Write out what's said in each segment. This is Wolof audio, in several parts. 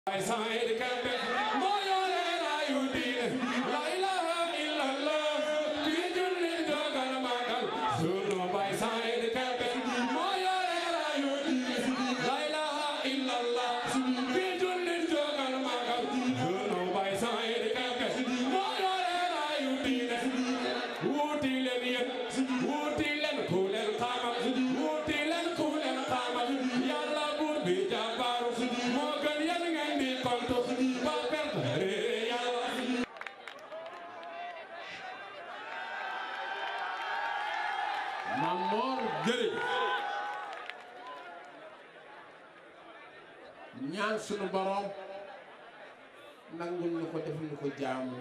Mamor Gueye ñaan sunu borom nangul ñu ko def ñu ko jaamu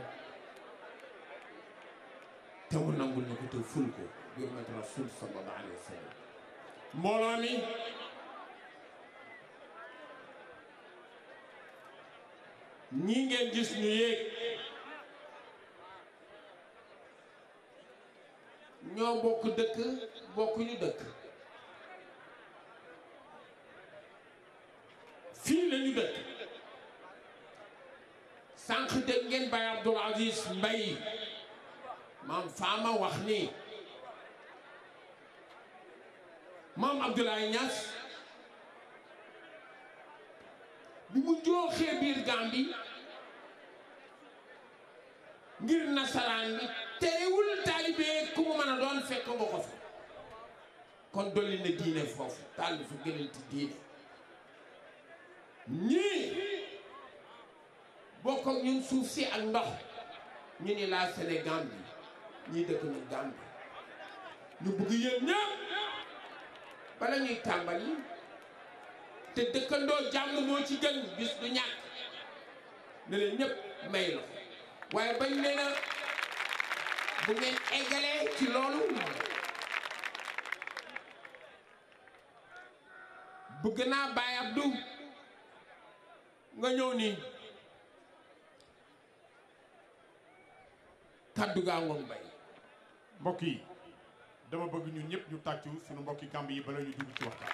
te mu nangul ñu ko te ful ko bi mat rasul sallallahu alayhi wa sallam mbooloo mi ñii ngeen gis ñu yéeg ñoo bokk dëkk bokkuñu dëkk fii lañu dëkk sànq dégg ngeen Baye Abdoul Aziz Mbaye maam faama wax ni maam Abdoulaye Niass bi mu jooxee biir Gàmbi ngir nasaraan bi terewul taalibe ku mu mën a doon fekk nga ko fa kon dolli na diine foofu taal fa gënal ti diine ñii bokk ak ñun suuf si ak ndox ñu ni laa Sénégal bi ñii dëkk na Gambie ñu bëgg yéen ñëpp bala ñuy tàmbali te dëkkandoo jàmm moo ci gën bis du ñàkk ne leen ñëpp may la waaye bañ nee na bu ngeen eggalee ci loolu bëgg naa Baye Abdou nga ñëw nii kaddu gaa ngoon bay mbokk yi dama bëgg ñun ñëpp ñu tàccu suñu mbokki Gàmbi yi bala ñu dugg ci waxtaan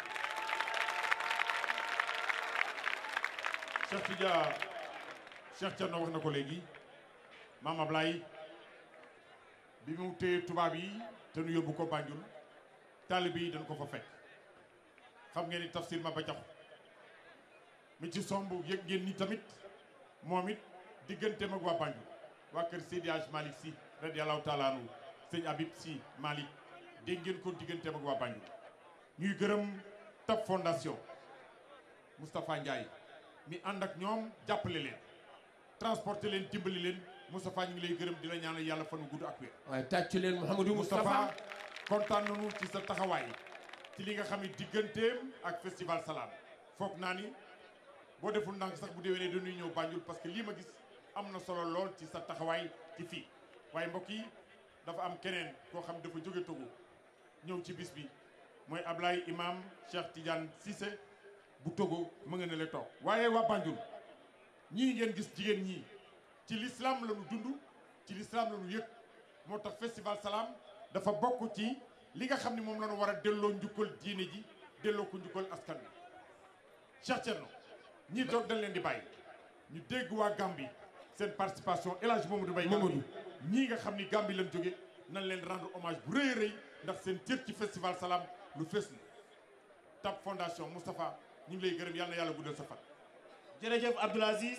Cheikh Tidia Cheikh Thierno wax na ko léegi Maam Ablaye bi mu téye tubaab yi te nu yóbbu ko Banjul taalibe yi dañ ko fa fekk xam ngeen ni tafsir ma ba jax mi ci somb yëg ngeen ni tamit moom it digganteem ak waa Banjul waa kër Seydi Hadj Malick Sy radiyallahu taala anhu sëñ Habib Sy Malick dégg ngeen ko digganteem ak waa Banjul ñuy gërëm Top Fondation Moustapha Ndiaye mi ànd ak ñoom jàppale leen transporter leen dimbali leen Moustapha ñu ngi lay gërëm di la ñaanal yàlla fan wu gudd ak wér. waaye tàccu leen Mouhamadou Moustapha kontaan nañu ci sa taxawaay ci li nga xam ne digganteem ak festival Salam foog naa ni boo deful ndànk sax bu déwénee dañuy ñëw Banjul parce que lii ma gis am na solo lool ci sa taxawaay ci fii waaye mbokk yi dafa am keneen koo xam dafa jóge Togo ñëw ci bis bi mooy Ablaye Imam Cheikh Tidiane Cissé bu Togo mu nga ne la toog waaye waa Banjul ñii ngeen gis jigéen ñii ci l'islam la ñu dund ci l'islam la ñu yëg moo tax festival Salam dafa bokk ci li nga xam ne moom la ñu war a delloo njukkal diine ji delloo ko njukkal askan wi Cheikh Thierno ñii toog dañ leen di bàyyi ñu dégg waa Gambie seen participation El Hadj Mamadou Mbaye Mamadou ñii nga xam ni Gambie lañ jóge nañ leen rendre hommage bu rëy a rëy ndax seen cër ci festival Salam lu fees na Top Fondation Moustapha ñu ngi lay gërëm yàlla na yàlla guddal sa fan jërëjëf Abdoul Aziz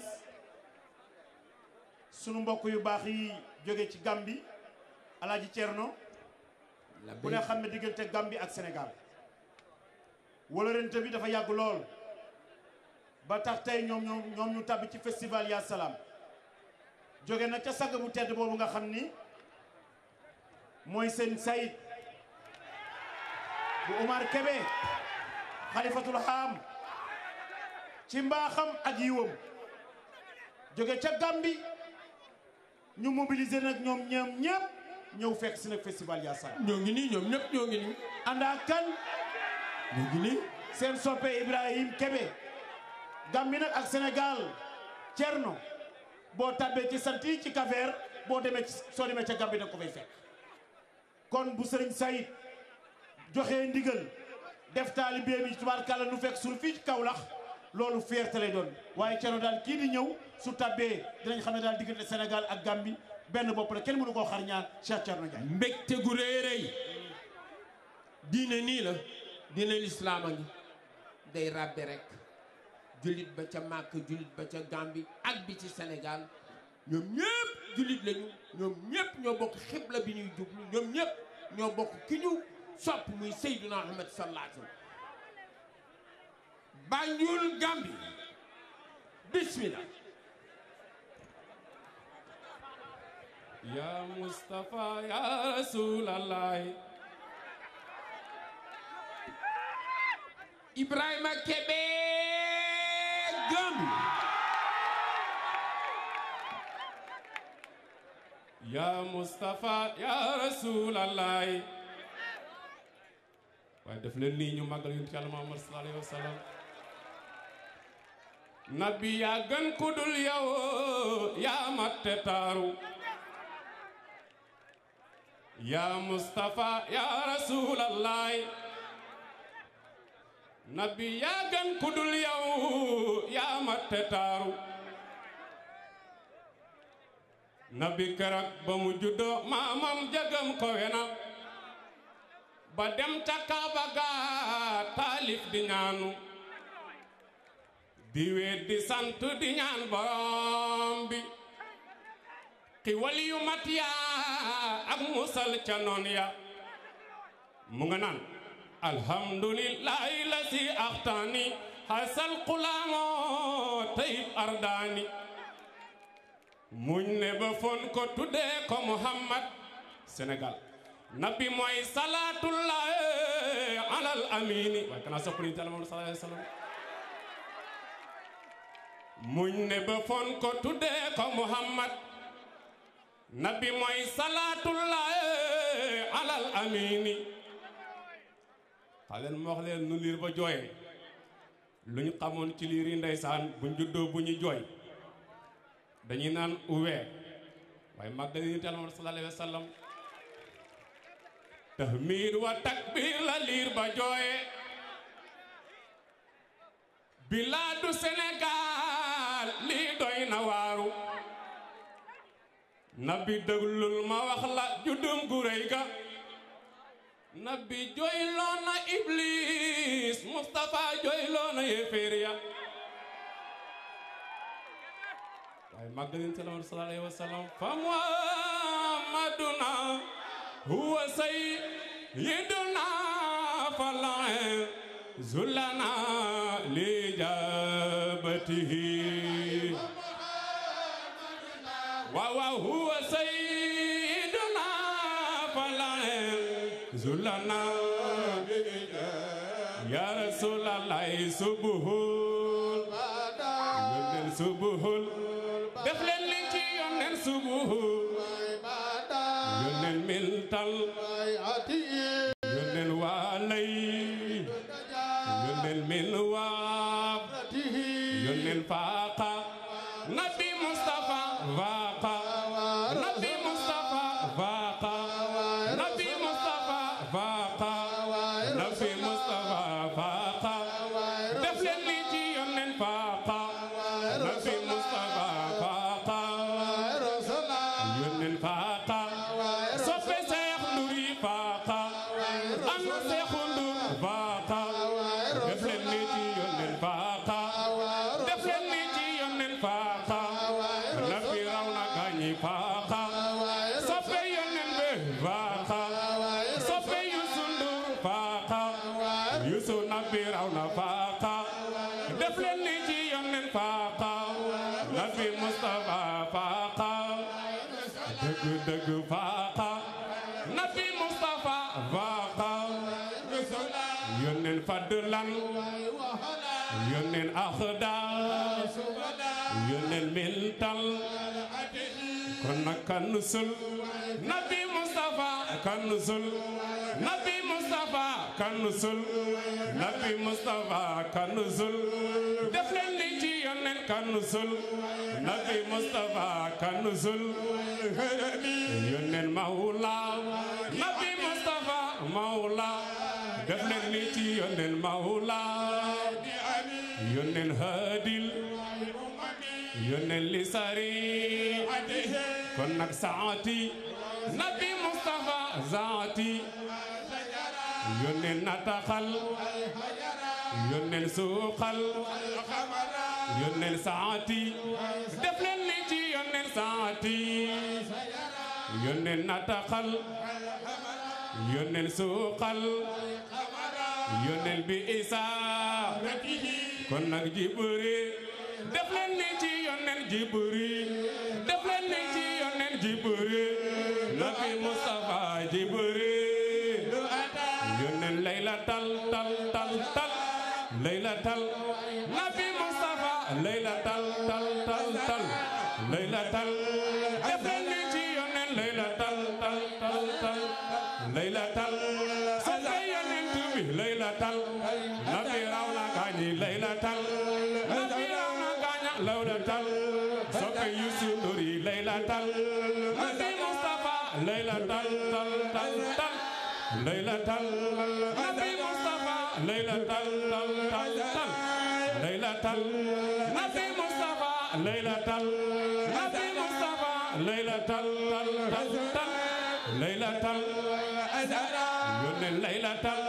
sunu mbokk yu baax yi jóge ci Gambie Alaaji Thierno ku ne xam ne diggante Gambie ak Sénégal wólarente bi dafa yàgg lool ba tax tey ñoom ñoom ñoom ñu tàbbi ci festival Ya Salam jóge nag ca sag bu tedd boobu nga xam ni mooy seen sayid bu Omar Kébé xalifatul haam ci mbaaxam ak yiwam jóge ca Gambie ñu mobiliser nag ñoom ñoom ñëpp ñëw fekk si nag festival Ya Salam ñoo ngi nii ñoom ñëpp ñoo ngi nii ànd ak kan ñoo ngi nii seen soppe Ibrahim Kébé Gambie nag ak Sénégal Thierno boo tàbbee ci sant yi ci Kafeer boo demee ci soo demee ca Gambie nag ko fay fekk kon bu sëriñ Sayid joxee ndigal def taalibe bi tubaarkàlla nu fekk suñu fii ci Kaolack loolu fierté lay doon waaye Thierno daal kii di ñëw su tabbee dinañ xam ne daal diggante Sénégal ak Gambie benn bopp la kenn mënu koo xar ñaar Cheikh Thierno Ndiaye. mbégte gu rëy rëy diine nii la diine lislaam a ngi day ràbbe rek jullit ba ca Màkk jullit ba ca Gambie ak bi ci Sénégal ñoom ñëpp jullit lañu ñoom ñëpp ñoo bokk xibla bi ñuy jublu ñoom ñëpp ñoo bokk ki ñu sopp muy Seydina Muhammad sallallahu alayhi wa sallam Banjul Gambie bismillah Ya Mustafa ya Rasulallah Ibrahima Kebe Gambie Ya Mustafa ya Rasulallah waaye def leen nii ñu màggal yonent Yàlla Muhammad sallallahu alayhi wa sallam nabi yaa gën ku dul yow yaa matte taaru yaa Mustafa yaa Rasulallah nabi yaa gën ku dul yow yaa matte taaru nabi keroog ba mu juddoo maamam jagam ko wena ba dem ca Kaaba ga taalif di ñaanu di weet di sant di ñaan borom bi xiwal yu mat yaa ak musal ca noon ya mu nga naan alhamdulillahi la si axtaani xasal xulaamo tayib ardaani muñ ne ba fon ko tuddee ko Muhammad Sénégal nabi mooy salaatullah alal amini waaye kanaa soppali te Muhammad sallallahu alayhi wa sallam muñ ne ba fon ko tuddee ko Muhammad nabi mooy salaatullah alal amini xaleen ma wax leen nu liir ba jooyee lu ñu xamoon ci liir yi ndeysaan buñ juddoo bu ñu jooy dañuy naan uwee waaye màggal yi te Muhammad sallallahu alayhi wa sallam tahmid wa takbir la liir ba jooye bilaadu Sénégal lii doy na waaru nabi déglul ma wax la juddum gu rëy ga nabi jooyloo na iblis Mustafa jooyloo na yéeféer ya waaye màggalin te Muhammad sallallahu alayhi wa sallam fa Muhammaduna huwa sayyiduna falae zulana lijabatihi wa wa huwa sayyiduna falae zulana ya rasulallah subuhul yónneen subuhul def leen li ci yónneen subuhul yónneen miltal yónneen waalay yónneen min waab yónneen faaqa nabi Mustafa faaqa nabi Mustafa faaqa nabi Mustafa faaqa nabi Mustafa faaqa def leen li ci yónneen faaqa nabi Mustafa faaqa yónneen faaqa soppe Seex Nduri faaqa ana Seexu Ndur faaqa def leen ni ci yónneen faaqa def leen ni ci yónneen faaqa nabi raw na gaañi faaqa soppe yónneen be faaqa soppe Yuusu Ndur faaqa Yuusu nabi raw na faaqa def leen ni ci yónneen faaqa nabi Mustafa faaqa dëgg dëgg faaqa nabi Mustafa faaqa yónneen fadlan yónneen axdar yónneen miltal kon nag kanusul nabi Mustafa kanusul nabi Mustafa kanusul nabi Mustafa kanusul def leen li ci yónneen kanusul nabi Mustafa kanusul yónneen mawla nabi Mustafa mawla def leen li ci yónneen mawla yónneen haadil yónneen li sari kon nag saati nabi Mustafa zaati yónneen nataxal yónneen suuxal yónneen saati def leen ni ci yónneen saati yónneen nataxal yónneen suuxal yónneen bi isa kon nag jiburi def leen ni ci yónneen jiburi def leen ni ci yónneen jiburi nabi Mustafa jiburi yónneen layla tal tal tal tal layla tal nabi Mustafa layla tal tal tal tal layla tal def leen ni ci yónneen layla tal tal tal tal layla tal soppe yónneen bi layla tal nabi raw na gaañi layla tal nabi raw na gaaña lawla tal soppe Yusu Nduri layla tal nabi Mustafa layla tal tal tal tal layla tal nabi Mustafa layla tal tal tal tal layla tal nabi Mustafa layla tal nabi Mustafa layla tal tal tal tal layla tal yónneen layla tal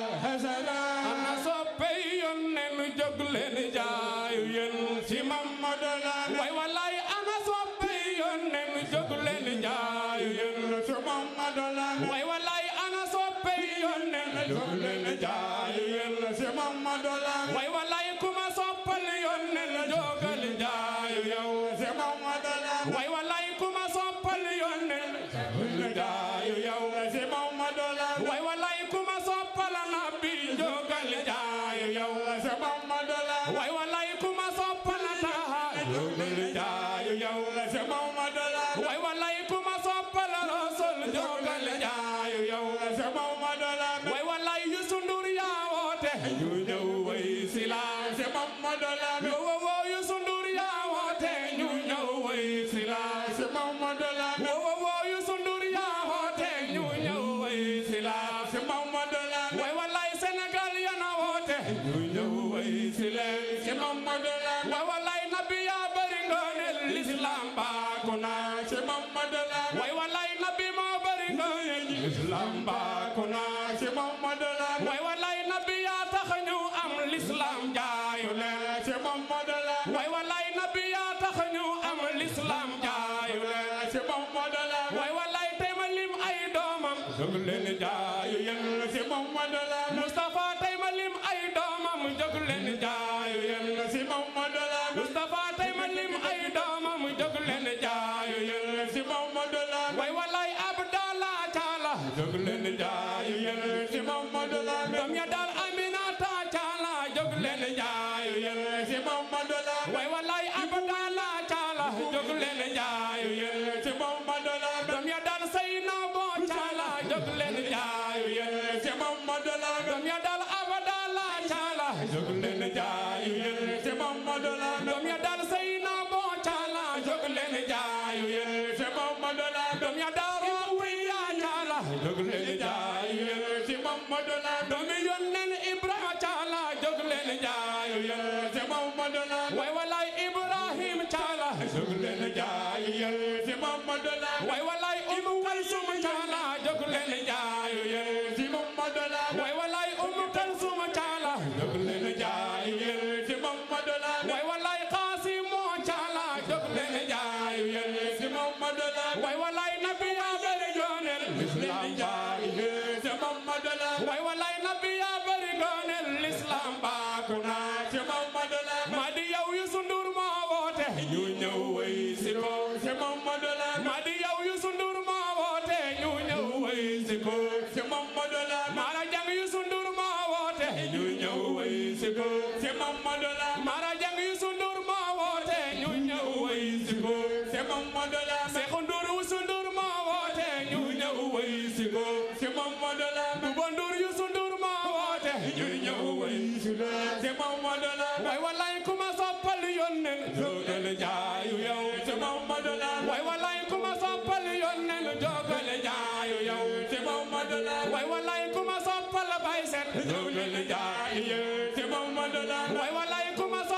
tal ana soppe yónneen jóg leen jaayu yéen ci Mamadu la way wallaay ana soppe yónneen jóg leen jaayu yéen ci Mamadu la way wallaay ana soppe yónneen jóg leen jaayu yéen ci Mamadu la way wallaay kuma soppal yónneen jógal jaayu yow ci Mamadu la way wallaay kuma soppal yónneen jógal jaayu yow ci Mamadu la way wallaay kuma soppal nabi jógal jaayu yow ci Mamadu la way wallaay kuma soppal taha jógal jaayu yow ci Mamadu la way wallaay kuma soppal rasul jógal jaayu yow ci Mamadu la way wallaay Youssou Ndour yaa woote ñu ñëw way si la ci Mamadu la wo wo Youssou Ndour yaa woote ñu ñëw way si la ci Mamadu la wo wo Youssou Ndour yaa woote ñu ñëw way si la ci Mamadu la way wallaay Sénégal yana woote ñu ñëw way si leen ci Mamadu la way wallaay nabi yaa bari ngëneel l'islam baaku na ci Mamadu la way wallaay nabi moo bari ngëneel l'islam baaku na ci Mamadu la way wallaay nabi yaa tax ñu am l'islam jaayu leen ci Mamadu la way wallaay nabi yaa tax ñu am l'islam jaayu leen ci Mamadu la way wallaay tey ma lim ay doomam jóg leen jaayu yéen ci Mamadu la Mustafa tey ma lim ay doomam jóg leen jaayu yéen ci Mamadu la Mustafa tey ma lim ay doomam jóg leen jaayu yéen ci Mamadu la way wallaay Abdallah Caala jóg leen jaayu yéen ci Mamadu la doom ya daal Aminata Caala jóg leen jaayu yéen ci Mamadu la way wallaay Abdallah Caala jóg leen jaayu yéen ci Mamadu la doom ya daal Seynabo Caala jóg leen jaayu yéen ci Mamadu la doom ya daal Abdallah Caala jóg leen jaayu yéen ci Mamadu la doom ya daal Seynabo Caala jóg leen jaayu yéen ci Mamadu la doom ya daal Roqiya Caala jóg leen jaayu yéen ci Mamadu la doom ya yónneen Ibrahima Caala jóg leen jaayu yéen ci Mamadu la way walaay Ibrahim Caala jóg leen jaayu yéen ci Mamadu la way walaay Umu Kalsum Caala jóg leen jaayu yéen ci Mamadu la way walaay Umu Kalsum Caala jóg leen jaayu yéen ci Mamadu la way walaay Qaasimu Caala jóg leen jaayu yéen ci Mamadu la way walaay Nabi yaa bari yoonel l'islam jaayu yéen ci Mamadu la way walaay Nabi yaa bari yoonel l'islam baaku naa ci Mamadu la ma di yow Youssou Ndour moo woote ñu ñëw way si ko ci Mamadu la ma di yow Youssou Ndour moo woote ñu ñëw way si ko ci Mamadu la Mara Jang Youssou Ndour moo woote ñu ñëw way si ko ci Mamadu la Mara Jang Youssou Ndour moo woote ñu ñëw way si ko ci Mamadu la Seexu Ndour Youssou Ndour moo woote ñu ñëw way si ko ci Mamadu la Buba Ndour Youssou Ndour moo woote ñu ñëw way si ko ci Mamadu la way wallaay kuma soppal yónneen jógal jaayu yow ci Mamadu la way wallaay kuma soppal yónneen jógal jaayu yow ci Mamadu la way wallaay kuma soppal bay set jógal jaayu yow ci Mamadu la way wallaay kuma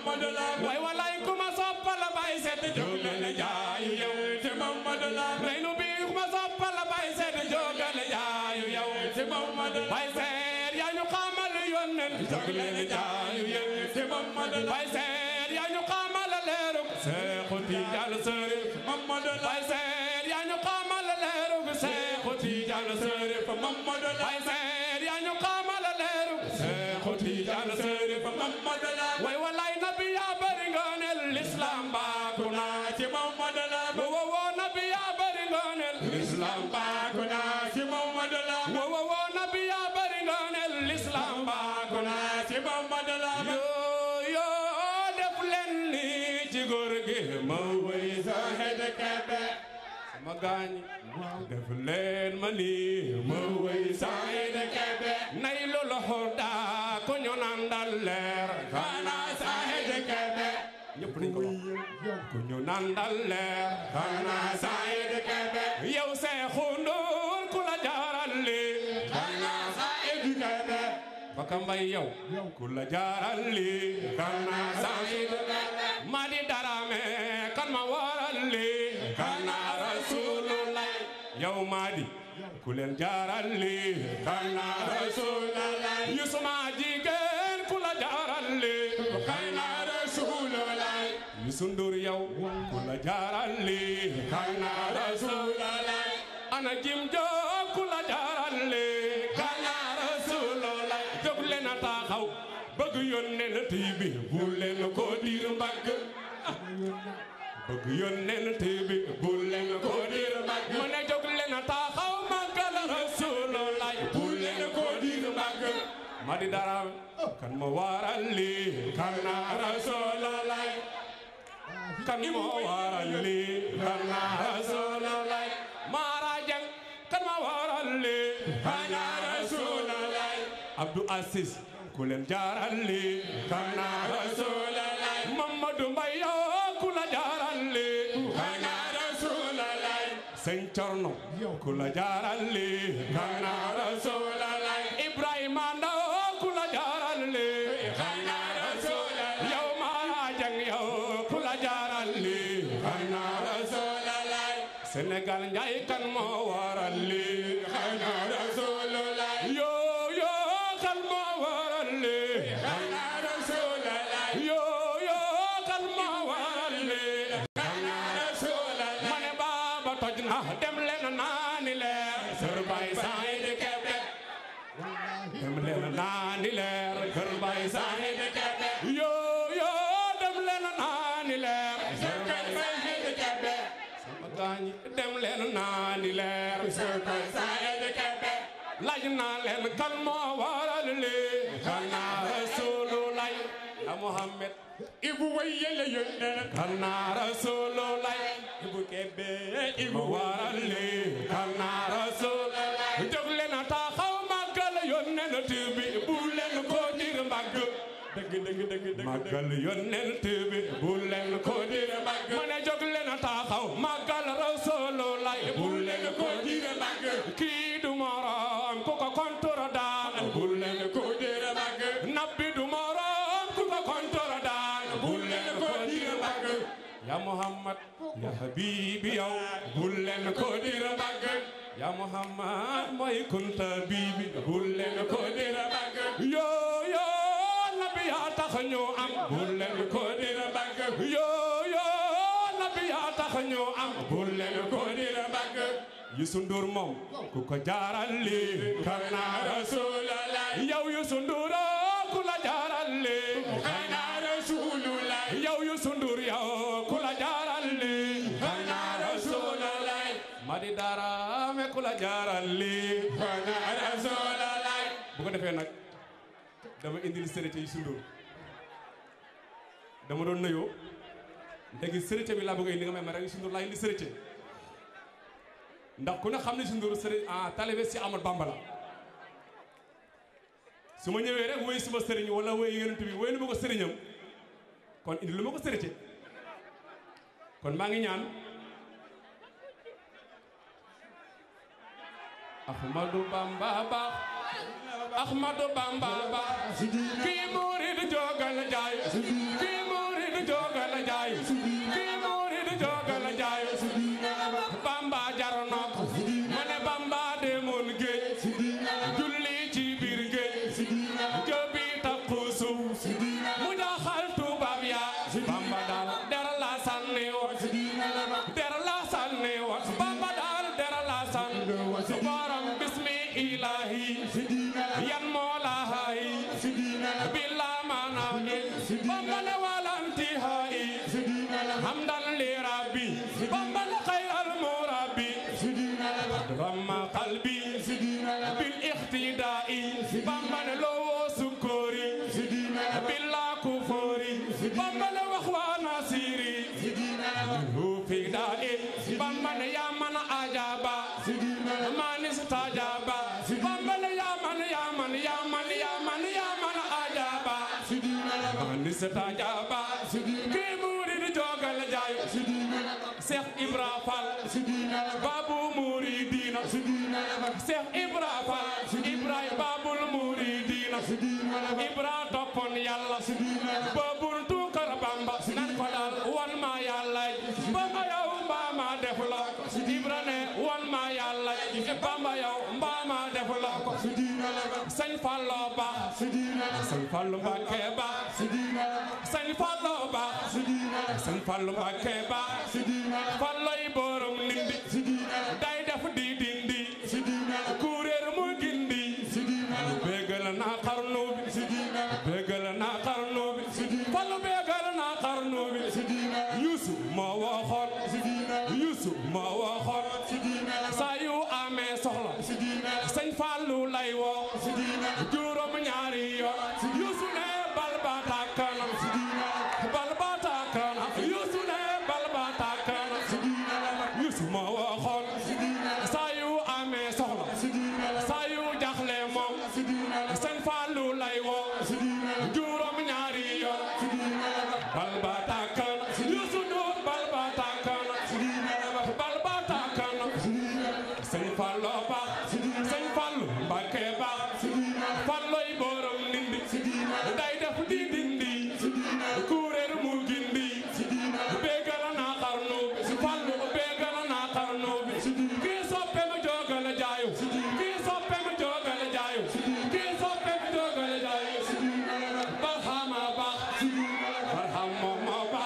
Mamadou Lamine way walay ku ma soppal bay seet jóg leen jaayu yow ci Mamadou Lamine rey nu bi ku ma soppal bay seet jógal jaayu yow ci Mamadou Lamine bay seet yaa ñu xamal yónneen jóg leen jaayu yow ci Mamadou Lamine bay seet yaa ñu xamal leeru Seexu Tijaan Sërif Mamadou Lamine bay seet yaa ñu xamal leeru Seexu Tijaan Sërif Mamadou Lamine bay seet yaa ñu xamal leeru Seexu Tijaan Sërif Mamadou Lamine way walay nabi yaa bari ngoonel l'islam baaku naa ci Mamadou Lamine wo wo nabi yaa bari ngoonel l'islam baaku naa ci Mamadou Lamine wo wo nabi yaa bari ngoonel l'islam baaku naa ci Mamadou Lamine yoo yoo def leen ni ci góor gi ma way sa xed kebe sama gaañ def leen ma ni ma way sa xed kebe nay lolo xoda ko ñu naan dal leer kana sa xed kebe ñëpp nañ ko wax ko ñu naan dal leer kana sa xed kebe yow Seexu Nduur ku la jaaral li kana sa xed kebe baka mbay yow ku la jaaral li kana sa xed kebe ma di darame kan ma waral li kana rasulullah yow ma di ku leen jaaral li kana rasulullah yusuma jigéen ku la jaaral li kana rasulullah yusu ndur yow ku la jaaral li kana rasulullah ana jim joo ku la jaaral li kana rasulullah jóg leen a taxaw bëgg yónnee na bi bu leen ko diir mbagg bëgg yónnent bi bu leen ko diir mbagg mu ne jóg leen a taxaw màggal Rasulullah bu leen ko diir mbagg ma di dara kan ma waral lii kan na Rasulullah kan ma waral lii kan na Rasulullah Mara Jang kan ma waral lii kan na Rasulullah Abdou Aziz ku leen jaaral lii kan na Rasulullah Mamadou Mbaye ku la jaaral lii kan na Rasulullah Sëñ Corno ku la jaaral lii kan na Rasulullah Ibrahima Ndaw ku la jaaral lii kan na Rasulullah yow Mara Jang yow ku la jaaral lii kan na Rasulullah Sénégal njaay kan moo waral lii kan na Rasulullah yo yo kan moo waral lii kan na Rasulullah yo yo kan moo waral lii kan na Rasulullah ma ne baaba toj na dem leen naani leer sër bay saay de kebe dem leen naani leer kër bay saay de kebe yo yo dem leen naani leer sër bay saay de kebe sama gaañi dem leen naani leer sër bay saay de kebe laaj naa leen kan moo waral lii kan naa Rasulullah ya Muhammad ibu way yele yonne kan naa Rasulullah ibu kebe ibu waral lii kan naa Rasulullah jóg leen a taxaw màggal yonent bi bu leen ko dir mbagg dëgg dëgg dëgg dëgg màggal yonent bi bu leen ko dir mbagg ma ne jóg leen a taxaw màggal Rasulullah bu leen ko dir mbagg kii du morom ku ko kontur daan bu leen ko dir mbagg nabbi du morom ku ko kontur daan bu leen ko dir mbagg ya Muhammad ya Habibi yow bu leen ko dir mbagg ya Muhammad mooy kunta bibi bu leen ko dir mbagg yo yo nabi yaa tax ñu am bu leen ko dir mbagg yo yo nabi yaa tax ñu am bu leen ko dir mbagg Youssou Ndour moom ku ko jaaral lii kan na Rasulullah yow Youssou Ndour ku la jaaral lii kan na Rasulullah yow Youssou Ndour yow ku la jaaral lii kan na Rasulullah Madi Darame ku la jaaral lii kan na Rasulullah bu ko defee nag dama indil sërite Youssou Ndour dama doon nuyoo léegi sërite bi laa bëgg a indi nga may ma rek Youssou Ndour laa indi sërite ndax ku ne xam ne si Ndour sëriñ ah talibé si Amadou Bamba la su ma ñëwee rek woy suma sëriñ wala woy yonent bi woy lu ma ko sëriñam kon indi lu ma ko sërite kon maa ngi ñaan Ahmadou Bamba baax Ahmadou Bamba baax kii murid jogal jaay kii murid bamba ne wala intihai hamdan li rabbi bamba ne khayral murabbi rama qalbi bil ihtidai bamba ne lowo sukori billa kufori bamba ne wax wa nasiri hu fi da'i bamba ne ya man ajaba man istajaba bamba ne ya man ya man ya man ya man ya man ajaba man istajaba ki murid jogal jayo Cheikh Ibra Fall babu muridina Cheikh Ibra Fall Ibra babul muridina Ibra toppon yàlla babul tukar Bamba nan ko dal wan ma yàlla Bamba yow mbaa ma def la Ibra ne wan ma yàlla Bamba yow mbaa ma def la Sëñ Fallu ba Sëñ Fallu Mbàkke ba Sëñ Fallu ba Sëñ Fallu Mbàkke ba Falloy borom nindi day def di dindi kuréer mu gindi bégal na xarnu bi bégal na xarnu bi Fallu bégal na xarnu bi Yuusu moo waxoon Yuusu moo waxoon saa yu amee soxla Sëñ Fallu lay woo juróom ñaari yoon Yuusu ne bal ba tàkkana bal ba tàkkana Yuusu ne bal ba tàkkana Yuusu moo waxoon saa yu amee soxla saa yu jaxle moom Sëñ Fallu lay woo juróom ñaari yoon bal ba tàkkana Yuusu Nduur bal ba tàkkana bal ba tàkkana Sëñ Fallu ba Sëñ Fallu Mbàkke ba Falloy borom nindi day def di dindi kuréer mu gindi bégal na xarnu bi Fallu bégal na xarnu bi kii soppe ma jogal jaayu kii soppe ma jogal jaayu kii soppe ma jogal jaayu barhama ba barham moom moo ba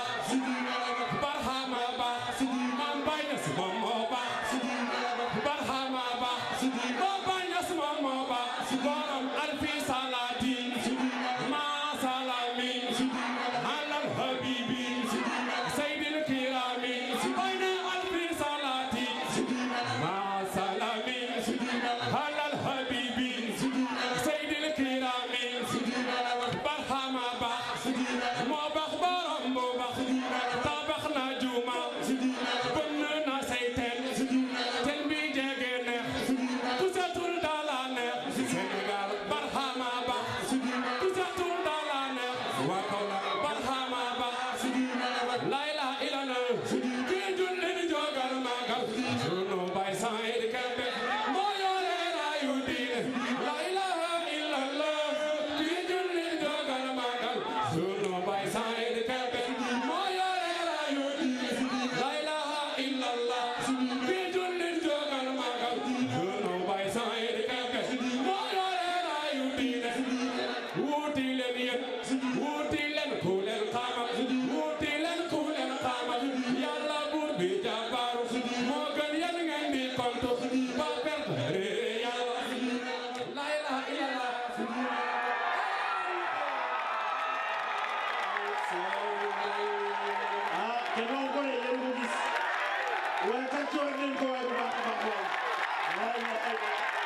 barhama ba man bay na si moom moo ba barhama ba moo bay na si moom moo ba borom alfi salati ma salami alal habibi sayyidil kirami bay na alfi salati ma salami alal habibi sayyidil kirami barhama ba moo bax borom bu bax tabax na juma bënn na say teen teen bi jege neex ku setul dala neex Sénégal barhama ba ku setul dala neex waa Kaolack barhama ba la ilaha illallah kii julli di jogal magal sunu bay Saïd Kébé moo yore rayu diine la ilaha illallah kii julli di jogal magal sunu bay Saïd Kébé moo yore rayu diine la ilaha illallah kii julli di jogal magal sunu bay Saïd Kébé moo yore rayu diine wuuti leen yéen wuuti leen ku leen xamal wuuti leen ku leen xamal yàlla buur bi jàmbaaru moo gën yéen ngeen di kontu ba perte réere yàlla la ilaha illallah ah te noonu ko de yéen ko gis waaye tàccoon nañ ko waaye bu baax a baax waaye waaye ay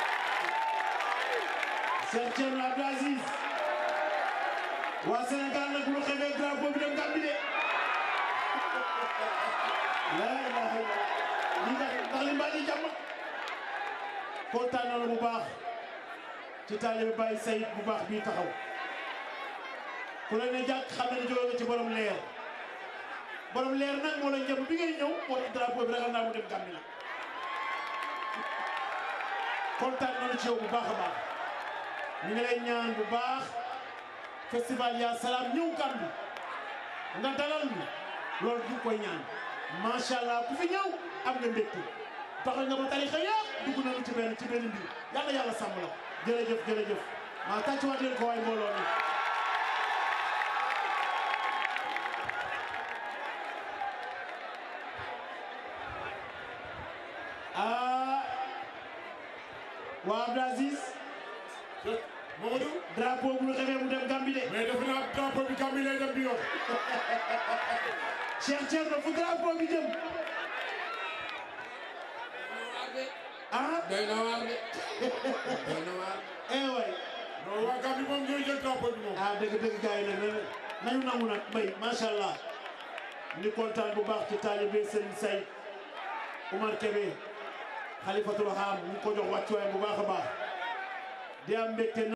Cheikh Thierno Abdou Aziz waa Sénégal nag lu xewee drapeau bi dem Gambie de la ilaha illallah lii ndax ndax li mbaa di jàmm kontaan nañu bu baax ci taalibe Baye Sayid bu baax bii taxaw ku la ne jàkk xam ne ne jóge nga ci borom leer borom leer nag moo la njëb bi ngay ñëw moo tax drapeau bi ragal naa mu dem Gambie la kontaan nañu ci yow bu baax a baax ñu ngi lay ñaan bu baax festival ya salaam ñëw Gambie nga dalal ñu loolu du koy ñaan macha allah ku fi ñëw am nga mbégte taxal nga ba tarixa yëpp dugg nañu ci benn ci benn mbir yàlla yàlla sàmm la jërëjëf jërëjëf maa tàccuwaat leen ko waay mbooloo mi ah waa Abdou Aziz Mamadou drapeau bu ñu xamee mu dem Gambie de mais defe naa drapeau bi Gambie lay dem bi yoon Cheikh Thierno fu drapeau bi jëm ah doy na waar de doy na waar eh waay non waa Gambie moom ñooy jël drapeau bi moom ah dëgg dëgg gars yi nag nañu nangu nag mbay macha allah ni kontaan bu baax ci taalibe Serigne Say Oumar Kébé Khalifatul Ham ñu ko jox wàccuwaay bu baax a baax di am mbégte